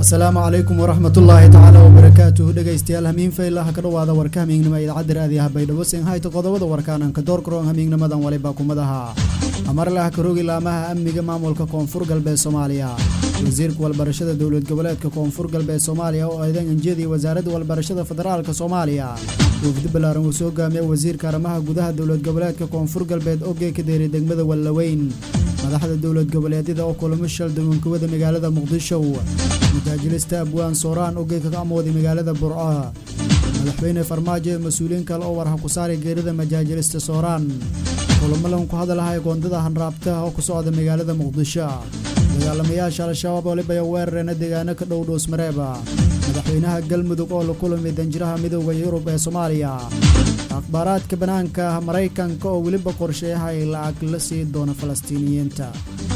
asalaamu calaykum waraxmat ullaahi tacaala wabarakaatuhu dhegaystayaal hamiin faylaha ka dhowaada warka hamiignima idaacadda raadiyaha baydhabo sinhayta qodobada warkaananka doorkaroon hamiignimadan waliba kumadaha amarlaha karoogi laamaha amniga maamulka koonfur galbeed soomaaliya wasiirka walbarashada dowlad goboleedka koonfur galbeed soomaaliya oo eedan injiyadii wasaaradda walbarashada federaalka soomaaliya wafdi ballaaran uu soo hogaamiya wasiirka arrimaha gudaha dowlad goboleedka koonfur galbeed ogey ka deeray degmada wallaweyn madaxda dowlad goboleedyada oo kulamo shal duwankawada magaalada muqdisho majaajilista abwaan sooraan ogeyka ka amooday magaalada burco madaxweyne farmaajo ee mas-uuliyiin kale oo warha ku saaray geerida majaajilista sooraan kulamo lan ku hadalahay goondada hanraabta oo ku socda magaalada muqdisho dagaalamayaasha al-shabaab waliba weerareen deegaano ka dhow dhuusmareeba madaxweynaha galmudug oo la kulmay danjiraha midooda yurub ee soomaaliya akhbaaraadka banaanka maraykanka oo weliba qorsheeyahay lacag la sii doona falastiiniyiinta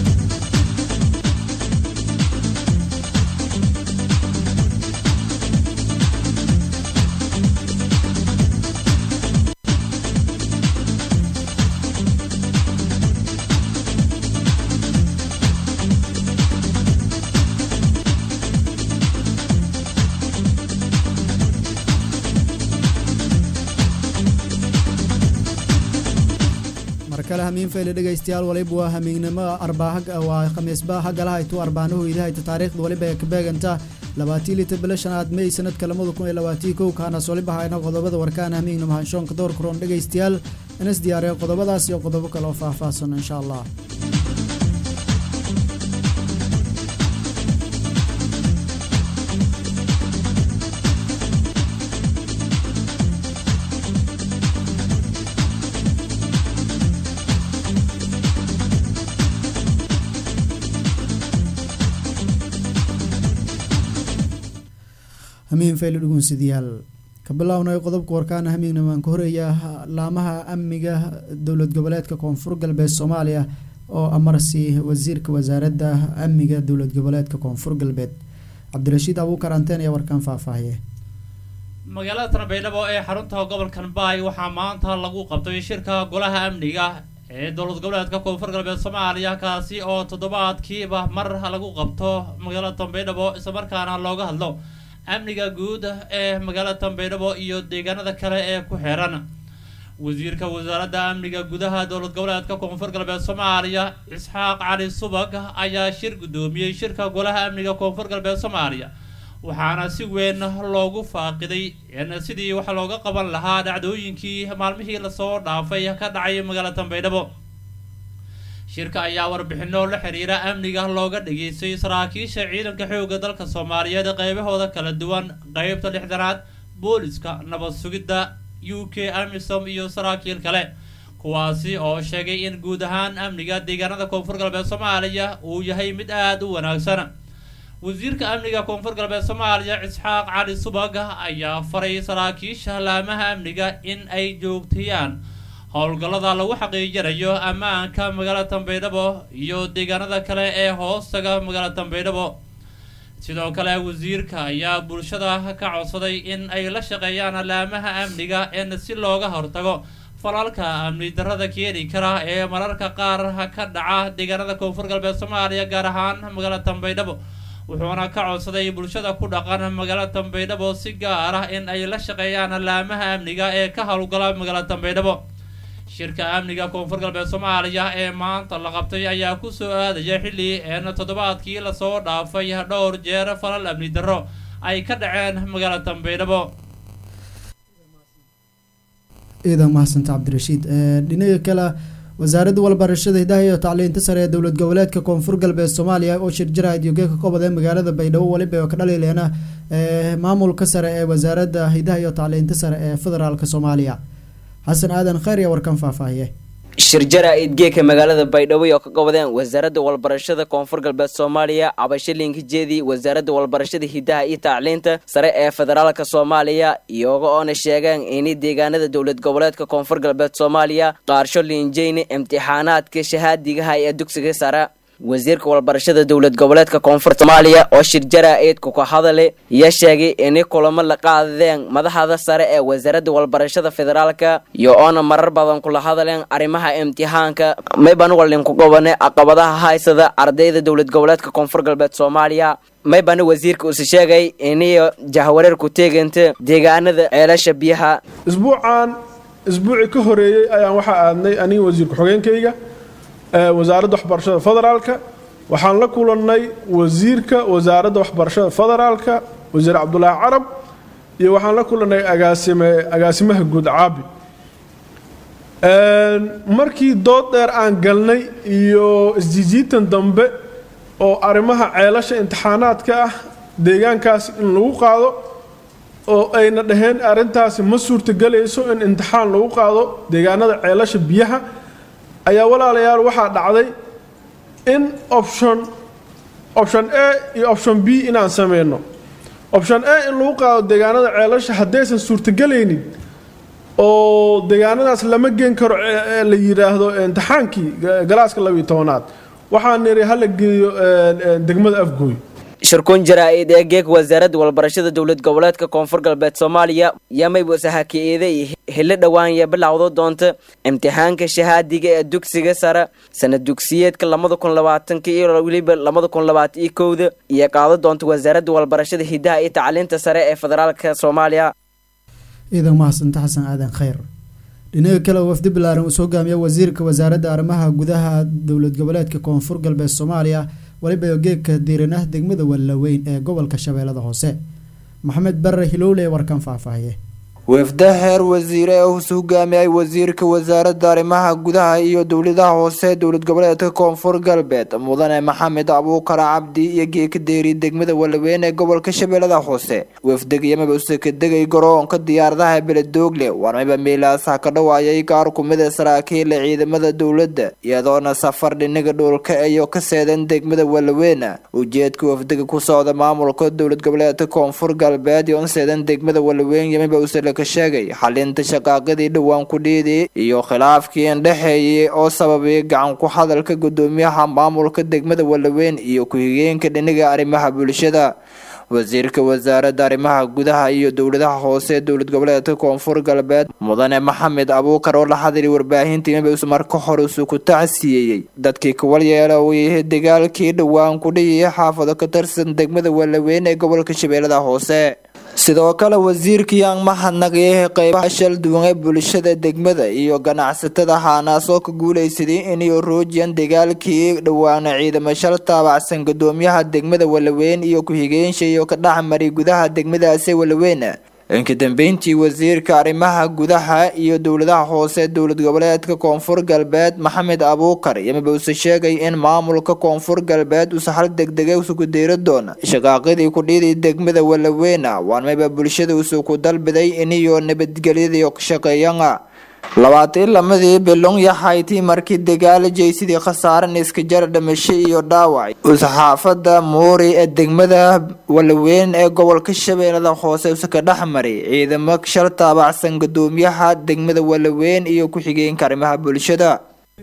markale hamiin fayle dhegaystayaal waliba waa hamiignimo arbawaa khamiisba hagalahaytu arbaanahu idahayta taariikhda waliba ee kabeeganta labaatii lita bilo shanaad may sanadka lamada kun iyo labaatii kow kaanaas waliba hayna qodobada warkaan hamiignimo hanshoonka door karoon dhegaystayaal inas diyaareen qodobadaas iyo qodobo kale oo faahfaahsan insha allah hamiin fayli dhugunsidayaal ka bilownay qodobka warkaana hamiignamaan ka horeeya laamaha amniga dowlad goboleedka koonfur galbeed soomaaliya oo amarsi wasiirka wasaaradda amniga dowlad goboleedka koonfur galbeed cabdirashiid abuukar anteen ayaa warkaan faahfaahiye magaalada tanbeydhabo ee xarunta gobolkan baay waxaa maanta lagu qabtay shirka golaha amniga ee dowlad goboleedka koonfur galbeed soomaaliya kaasi oo toddobaadkiiba mar lagu qabto magaalada tanbeydhabo islamarkaana looga hadlo amniga guud ee magaalada tanbeydhabo iyo deegaanada kale ee ku xeeran wasiirka wasaaradda amniga gudaha dowlad goboleedka koonfur galbeed soomaaliya isxaaq cali subag ayaa shir guddoomiyey shirka golaha amniga koonfur galbeed soomaaliya waxaana si weyn loogu faaqiday in sidii wax looga qaban lahaa dhacdooyinkii maalmihii lasoo dhaafay ka dhacay magaalada tanbeydhabo shirka ayaa warbixino la xiriira amniga looga dhageystay saraakiisha ciidanka xoogga dalka soomaaliyeed qeybahooda kala duwan qeybta lixdanaad booliska nabad sugidda u k amisom iyo saraakiil kale kuwaasi oo sheegay in guud ahaan amniga deegaanada koonfur galbeed soomaaliya uu yahay mid aada u wanaagsan wasiirka amniga koonfur galbeed soomaaliya isxaaq cali subag ayaa faray saraakiisha laamaha amniga in ay joogtayaan howlgallada lagu xaqiijinayo ammaanka magaalada tanbeydhabo iyo deegaanada kale ee hoostaga magaalada tanbeydhabo sidoo kale wasiirka ayaa bulshada ka codsaday in ay la shaqeeyaan laamaha amniga in si looga hortago falalka amni darrada keeni kara ee mararka qaar ka dhaca deegaanada koonfur galbeed soomaaliya gaar ahaan magaalada tanbeydhabo wuxuuna ka codsaday bulshada ku dhaqan magaalada tanbeydhabo si gaar ah in ay la shaqeeyaan laamaha amniga ee ka howlgala magaalada tanbeydhabo shirka amniga koonfur galbeed soomaaliya ee maanta la qabtay ayaa kusoo aadaya xilli een toddobaadkii lasoo dhaafay dhowr jeer falal amni darro ay ka dhaceen magaalada tanbeydhabo ciidan mahadsanta cabdirashiid dhinaga kale wasaaradda walbarashada hidaha iyo tacliinta sare ee dowlad goboleedka koonfur galbeed soomaaliya oo shir jaraid iyo geeka kobad ee magaalada baydhabo waliba ka dhalileena maamulka sare ee wasaaradda hidaha iyo tacliinta sare ee federaalk soomaaliya xasan aadan khayr ayaa warkan faahfaahiye shir jara-id geeka magaalada baydhabo oo ka gobodeen wasaaradda walbarashada koonfur galbeed soomaaliya cabashilinka jeedi wasaaradda walbarashada hidaha iyo tacliinta sare ee federaalka soomaaliya iyaga oona sheegeen ini deegaanada dowlad goboleedka koonfur galbeed soomaaliya qaarsho liinjeyne imtixaanaadka shahaadigaha ee dugsiga sare wasiirka walbarashada dowlad goboleedka koonfur soomaaliya oo shir jara-idku ka hadale iyo sheegay inay kulamo la qaadadeen madaxda sare ee wasaaradda walbarashada federaalka iyo oona marar badan kula hadaleen arrimaha imtixaanka mayban walinku gobone caqabadaha haysada ardayda dowlad goboleedka koonfur galbeed soomaaliya maybana wasiirka uuse sheegay iniyo jahwareer ku teeganta deegaanada ceelasha biyaha isbuucan isbuucii ka horeeyey ayaan waxaa aadnay aniga wasiir ku-xigeenkayga wasaaradda waxbarashada federaalka waxaan la kulannay wasiirka wasaaradda waxbarashada federaalka wasiir cabdulaahi carab iyo waxaan la kulannay agaasime agaasimaha guud caabi markii dood dheer aan galnay iyo isjijiitan dambe oo arrimaha ceelasha imtixaanaadka ah deegaankaas in lagu qaado oo ayna dhaheen arrintaasi ma suurtagelayso in imtixaan lagu qaado deegaanada ceelasha biyaha ayaa walaalayaal waxaa dhacday in option option a iyo option b inaan sameyno option a in lagu qaado deegaanada ceelasha haddaysan suurtagelaynin oo deegaanadaas lama geen karo la yidhaahdo imtixaankii galaaska labiyo tobanaad waxaan niri hala geeyo degmada afgooy shirkuun jaraa-id ee geeg wasaaradda walbarashada dowlad goboleedka koonfur galbeed soomaaliya yamaybuuse haki-eeday helo dhowaanya bilowdo doonta imtixaanka shahaadiga ee dugsiga sare sanad dugsiyeedka labada kun labaatanka iyo weliba labada kun labaatan iyo kowda iyo qaado doonta wasaaradda walbarashada hidaha iyo tacliinta sare ee federaalka soomaaliya ciidan mahadsanta xasan aadan khayr dhinaga kale wafdi balaaran uu soo hogaamiya wasiirka wasaaradda arrimaha gudaha dowlad goboleedka koonfur galbeed soomaaliya waliba geegka diiranah degmada wallaweyn ee gobolka shabeellada hoose maxamed bare hilowle warkan faahfaahiye wafda heer wasiire ee uus hogaamiyay wasiirka wasaaradda arrimaha gudaha iyo dowladaha hoose dowlad goboleedka koonfur galbeed mudane maxamed abuukar cabdi iyo geeka deeri degmada walaweyn ee gobolka shabeellada hoose wafdeg yamaba usekadegay garoonka diyaaradaha beledoogle warmayba meelaasaha ka dhawaayay gaar kumida saraakiila ciidamada dowladda iyadoona safar dhinaga dhulka iyo ka seedan degmada walaweyn ujeedka wafdega ku socda maamulka dowlad goboleedka koonfur galbeed iyo seedan degmada walaweyn yamiba usele sheegay xalinta shaqaaqadii dhowaan ku dhiidii iyo khilaafkii indhexeeyay oo sababay gacan ku hadalka gudoomiyaha maamulka degmada walaweyn iyo ku-xigeenka dhinaga arrimaha bulshada wasiirka wasaaradda arrimaha gudaha iyo dowladaha hoose dowlad goboleedka koonfur galbeed mudane maxamed abuukar oo la hadlay warbaahinta imabs marka hore isu ku tacsiyeeyey dadkii kuwalyeela uu yahay dagaalkii dhowaan ku dhiyay xaafado ka tirsan degmada walaweyn ee gobolka shabeellada hoose sidoo kale wasiirkii aan mahadnaqyay qeybaha shal duwan ee bulshada degmada iyo ganacsatada haanaasoo ka guuleysaday inay roojiyaan dagaalkii dhowaana ciidamo shal taabacsan gudoomiyaha degmada walaweyn iyo ku-xigeenshi iyo ka dhexmaray gudaha degmadaasi walaweyn inka dambeyntii wasiirka arrimaha gudaha iyo dowladaha hoose dowlad goboleedka koonfur galbeed maxamed abuukar yamiba use sheegay in maamulka koonfur galbeed use hal degdega usuku deyra doona shaqaaqadii ku dhiiday degmada walaweyna waarmayba bulshada usuku dalbiday iniyo nabadgelyadii ka shaqeeyana labaatan lamadii bilong yaxaytii markii dagaala jeysidii khasaaran iska jara dhimasho iyo dhaawac usxaafada muuri ee degmada walaweyn ee gobolka shabeellada hoose use ka dhex maray ciidamo shal taabacsan gudoomiyaha degmada walaweyn iyo ku-xigeenka arrimaha bulshada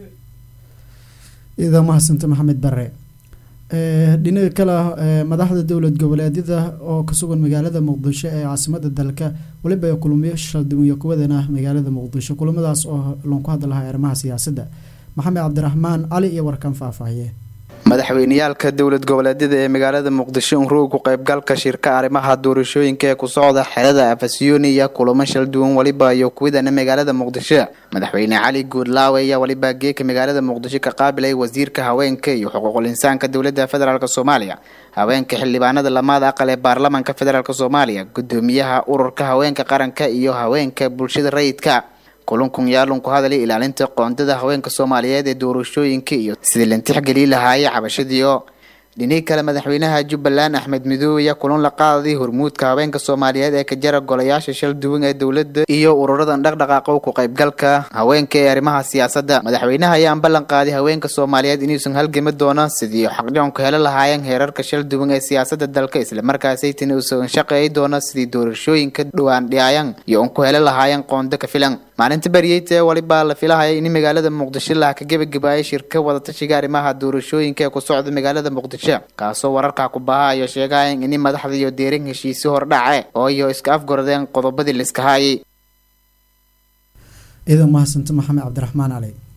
ciidan mahadsanta maxamed bare dhinaga kale madaxda dowlad goboleedyada oo ka sugan magaalada muqdisho ee caasimada dalka weliba kulmiyo shalduwan kuwadana magaalada muqdisho kulamadaas oo loonku hadlahaa arrimaha siyaasadda maxamed cabdiraxmaan cali iyo warkan faahfaahiye madaxweyneyaalka dowlad goboleedyada ee magaalada muqdisho unruga ku qaybgalka shirka arrimaha doorashooyinka ee ku socda xerada afasyooni iyo kulamo shal duwan waliba iyo kuwadana magaalada muqdisho madaxweyne cali guudlaawe ayaa waliba geeka magaalada muqdisho ka qaabilay wasiirka haweenka iyo xuquuqul insaanka dowladda federaalk soomaaliya haweenka xildhibaanada lamaada aqal ee baarlamaanka federaalk soomaaliya gudoomiyaha ururka haweenka qaranka iyo haweenka bulshada rayidka kulankun yaalun ku hadalay ilaalinta qoondada haweenka soomaaliyeed ee doorashooyinka iyo sidii lantixgelii lahaayay cabashadiio dhinii kale madaxweynaha jubbaland axmed midoobe ayaa kulan la qaaday hormuudka haweenka soomaaliyeed ee ka jara golayaasha shal duwan ee dowladda iyo ururadan dhaqdhaqaaqo ku qaybgalka haweenka ee arrimaha siyaasadda madaxweynaha ayaan ballan qaaday haweenka soomaaliyeed inuusan halgami doono sidii xaqdhiconku helo lahaayeen heerarka shal duwan ee siyaasadda dalka islamarkaasaytan uusan shaqeey doono sidii doorashooyinka dhowaan dhiyaayan iyo un ku helo lahaayeen qoondo ka filan maalinta baryeyta ee waliba la filahaya in magaalada muqdisho laha ka gebagabaayay shirka wadatashiga arrimaha doorashooyinka ee ku socda magaalada muqdisho kaasoo wararka ku bahayo sheegayan in madaxda iyo deerin heshiisi hordhace oo iyo iska afgoradeen qodobadii laiska haayay ciidan mahadsanta maxamed cabdiraxmaan cali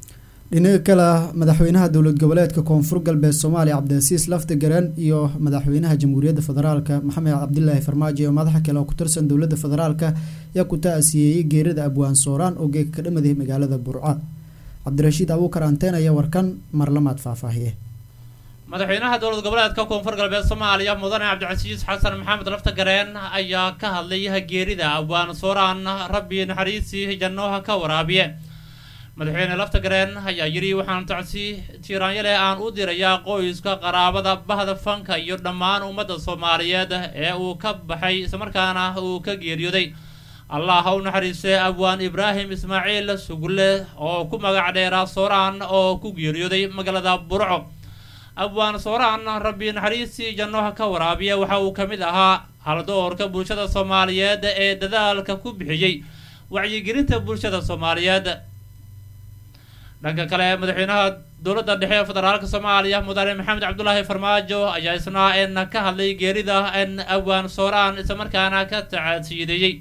dhinaca kale madaxweynaha dowlad goboleedka koonfur galbeed soomaaliya cabdilcasiis lafti garan iyo madaxweynaha jamhuuriyadda federaalka maxamed cabdilaahi farmaajo iyo madaxa kale oo ku tirsan dowladda federaalka ayaa ku ta-asiyeeyey geerida abwaan sooraan oo geega ka dhamaday magaalada burco cabdirashiid abuukar anteen ayaa warkan marlamaad faahfaahiye madaxweynaha dowlad goboleedka koonfur galbeed soomaaliya mudane cabdicasiis xasan maxamed lafta gareen ayaa ka hadlay geerida abwaan sooraan rabbi naxariisii jannoha ka waraabiye madaxweyne lafta gareen ayaa yidhi waxaan tacsi tiiraanyale aan u dirayaa qoyska qaraabada bahda fanka iyo dhammaan ummadda soomaaliyeed ee uu ka baxay islamarkaana uu ka geeriyooday allah ha u naxariistay abwaan ibraahim ismaaciil sugulle oo ku magac dheeraa sooraan oo ku geeriyooday magaalada burco abwaan sooraan rabbi naxariistii jannoha ka waraabiya waxa uu ka mid ahaa haldoorka bulshada soomaaliyeed ee dadaalka ku bixiyey wacyigelinta bulshada soomaaliyeed dhanka kale madaxweynaha dowladda dhexe ee federaalka soomaaliya mudane maxamed cabdulaahi farmaajo ayaa isna en ka hadlay geerida en abwaan sooraan islamarkaana ka tacasiideeyey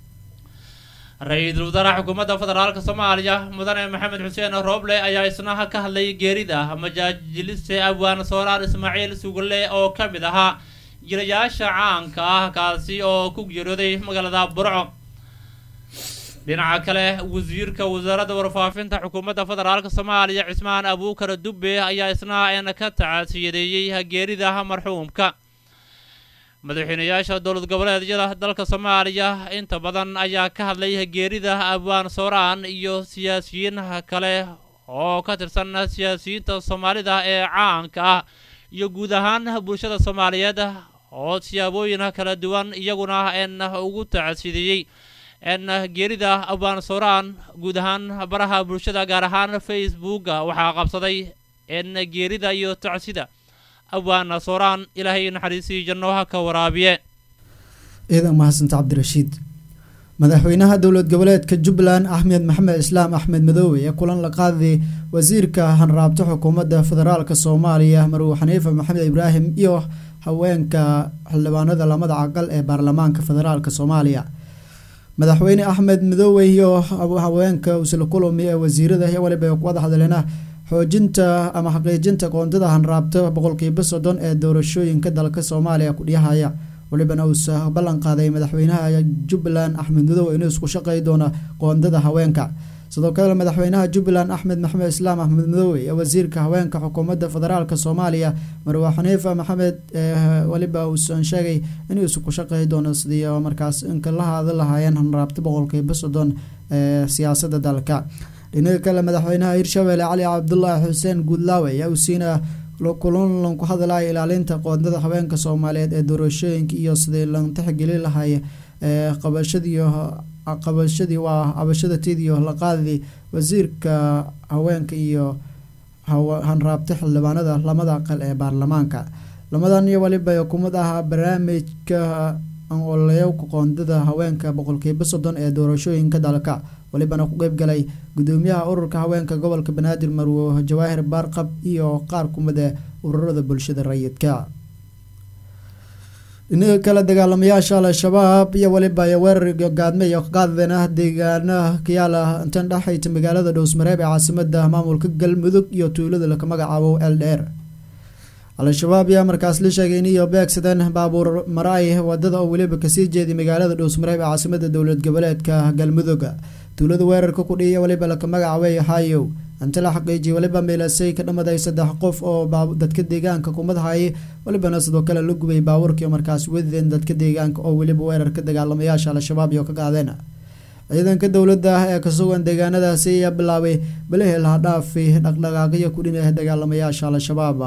ra-iisul wasaaraha xukuumadda federaalka soomaaliya mudane maxamed xuseen rooble ayaa isna ka hadlay geerida majaajiliste abwaan sooraan ismaaciil sugulle oo ka mid ahaa jirayaasha caanka ah kaasi oo ku geeriyooday magaalada burco dhinaca kale wasiirka wasaaradda warfaafinta xukuumadda federaalka soomaaliya cismaan abuukar dubbe ayaa isna en ka tacasiyadeeyey geerida marxuumka madaxweynayaasha dowlad goboleedyada dalka soomaaliya inta badan ayaa ka hadlay geerida abwaan sooraan iyo siyaasiyiin kale oo ka tirsan siyaasiyiinta soomaalida ee caanka ah iyo guud ahaan bulshada soomaaliyeed oo siyaabooyin kala duwan iyaguna en ugu tacasideeyey en geerida abwaan sooraan guud ahaan baraha bulshada gaar ahaan facebooka waxaa qabsaday en geerida iyo tacsida abwaana sooraan ilaahay naxariisii jannoha ka waraabiye ciidan mahadsanta cabdirashiid madaxweynaha dowlad goboleedka jubbaland axmed maxamed islaam axmed madoobe ee kulan la qaaday wasiirka hanraabta xukuumadda federaalka soomaaliya marwe xaniifa maxamed ibraahim iyo haweenka xildhibaanada lamada caqal ee baarlamaanka federaalka soomaaliya madaxweyne axmed madoobe iyo haweenka usla kulami ee wasiirada iyo waliba ay ku wada hadleena xoojinta ama xaqiijinta qoondada hanraabta boqolkiiba soddon ee doorashooyinka dalka soomaaliya kudhiyahaya walibana uusa ballan qaaday madaxweynaha jubbaland axmed madoobe inuu isku shaqey doono qoondada haweenka sidoo kale madaxweynaha jubbaland axmed maxamed islaam axmed madoobe ee wasiirka haweenka xukuumadda federaalk soomaaliya marwe xaniifa maxamed waliba uusan sheegay inuu isku shaqey doono sidii markaas inka la haada lahaayeen hanraabta boqolkiiba soddon ee siyaasada dalka dhinaca kale madaxweynaha hirshabelle cali cabdulaahi xuseen guudlaawe ayaa uu siina kulan ku hadlaya ilaalinta qoondada haweenka soomaaliyeed ee doorashooyinka iyo sidii lan tixgeli lahay qabashadii qabashadii waa cabashadateediyo la qaadii wasiirka haweenka iyo hanraabta xildhibaanada lamada aqal ee baarlamaanka lamadan iyo waliba kumid ah barnaamijka ololeyowka qoondada haweenka boqolkiiba soddon ee doorashooyinka dalka walibana ku qeyb galay gudoomiyaha ururka haweenka gobolka banaadir marwo jawaahir baarqab iyo qaar kumid ee ururada bulshada rayidka dhinaca kale dagaalamayaasha al-shabaab iyo waliba ay weerar gaadme iyo qaadeen ah deegaanaha kayaala intan dhexayta magaalada dhowsmareeb ee caasimada maamulka galmudug iyo tuulada laka magacaabo eldheer al-shabaab ayaa markaas la sheegay in iyo beegsadeen baabuur maraay wadada oo weliba kasii jeeday magaalada dhowsmareeb ee caasimada dowlad goboleedka galmudug tuulada weerarka ku dhiiya waliba laka magacaabay hayow inta la xaqiijiyay waliba meelasay ka dhamaday saddex qof oo dadka deegaanka kumadahay walibana sidoo kale la gubay baabuurkii markaas wadeen dadka deegaanka oo weliba weerarka dagaalamayaasha al-shabaab iyo ka qaadeen ciidanka dowladda ee kasugan deegaanadaasi ayaa bilaabay balahii laha dhaafi dhaqdhaqaaqyo ku dhinah dagaalamayaasha al-shabaab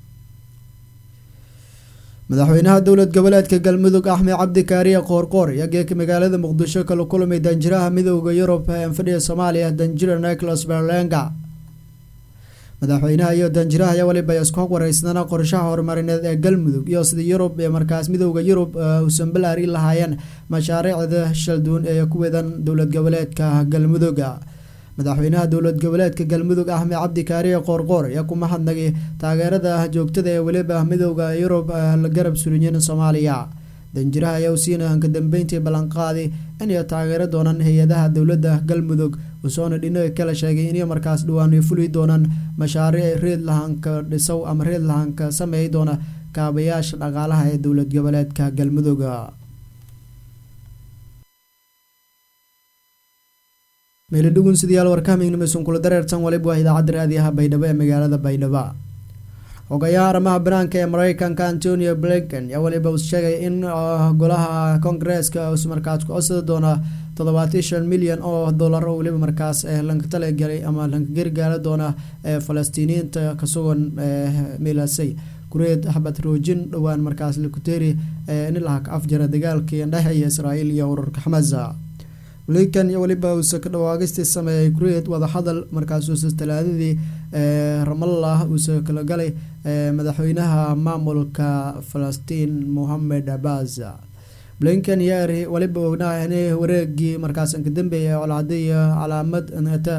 madaxweynaha dowlad goboleedka galmudug axmed cabdi kaariye qoorqoor ayaa geeka magaalada muqdisho kala kulmay danjiraha midooda yurub ee anfadhiga soomaaliya danjira nicholas berlenga madaxweynaha iyo danjiraha ayaa waliba isku hog wareysnana qorshaha horumarineed ee galmudug iyo sida yurub ee markaas midooda yurub uusan balaari lahaayeen mashaariicda shalduun ee ku wedan dowlad goboleedka galmudug madaxweynaha dowlad goboleedka galmudug axmed cabdi kaariye qoorqoor ayaa ku mahadnagay taageerada joogtada ee weliba midooda yurub la garab sulinyin soomaaliya danjiraha ayaa usiina hanka dambeyntii ballanqaadi inay taageero doonaan hay-adaha dowladda galmudug usoona dhinaga kala sheegay inay markaas dhawaan fuli doonaan mashaariic reed lahanka dhisow ama reed lahanka sameey doona kaabayaasha dhaqaalaha ee dowlad goboleedka galmudug meelidhugun sidayaal warkahamignimeysun kula dareersan waliba waa idaacadda raadiyaha baydhabo ee magaalada baydhabo xogayaha arrimaha banaanka ee mareykanka antonio blinken ayaa waliba uu sheegay in golaha koongareeska us markaas ku codsada doona toddobaatan shan milyan oo dollar oo weliba markaas lanka talagelay ama lanka gargaara doona ee falastiiniyiinta kasugan milasay kureed xabad roojin dhowaan markaas lakuteri in lahak afjara dagaalkii dhexeeya israa'iil iyo ururka xamasa blinken iyo weliba uuse ka dhawaagistii sameeyay kureed wadahadal markaasuuse talaadadii ramallah uuse kala galay madaxweynaha maamulka falastiin mohamed abbas blinken iyo waliba ognaha in wareegii markaas ka dambeeyay colcadiyo calaamad ata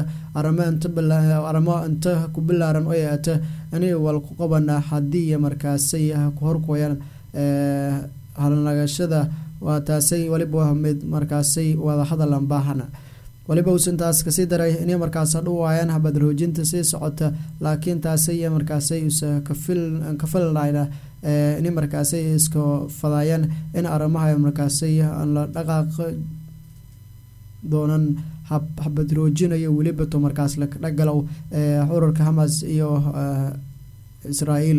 arimo inta ku bilaaran oo ata inay walku qabana haddii markaasay ku horkooyaan halnagashada waa taasay waliba mid markaasay wadahadalan baahana waliba uusan taas kasii daray inay markaas dhuwaayaan habad roojinta sii socota laakiin taasay markaasay usa kafilnayna inay markaasay iska fadaayaan in arrimaha markaasay la dhaqaaq doonan habad roojinayo weliba to markaas lakadhagalow ururka hamas iyo israa'iil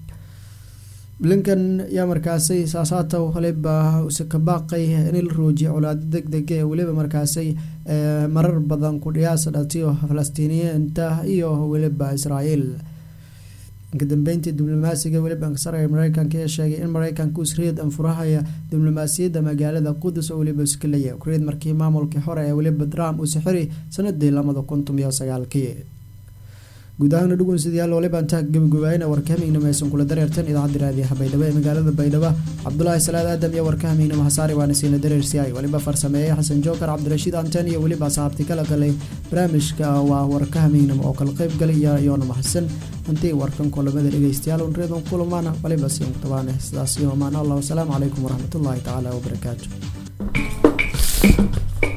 blinken yaa markaasay saasaata waliba use ka baaqay in la roojiya colaado deg dega ee weliba markaasay marar badan ku dhiyaasa dhatiyo falastiiniyiinta iyo weliba israa'iil kadambeyntii diblomaasiga weliba ankasaraya mareykanka ee sheegay in mareykanka usreed anfurahaya diblomaasiyadda magaalada qudus oo weliba iskalaya ukreed markii maamulkii hore ee weliba trump uu sixiri sanadii lamada kuntum iyo sagaalkii guud ahaana dhugun sidayaal waliba intaa gabagabaayana warkahamignimo aysan kula dareertan idaacadda raadiyaha baydhabo ee magaalada baydhabo cabdulaahi salaad aadam iyo warkahamignimo hasaari waana siina dareersiyaay waliba farsameeyey xasan jookar cabdirashiid anten iyo weliba asxaabti kala galay barnaamijka waa warkahamignimo oo kala qeyb galay iyoona mahadsan intii warkan kulamada dhegeystayaal unreedan kulamaana waliba siin kutabaane sidaas iyo amaan allah wasalaamu calaykum waraxmatullaahi tacaala wabarakaatu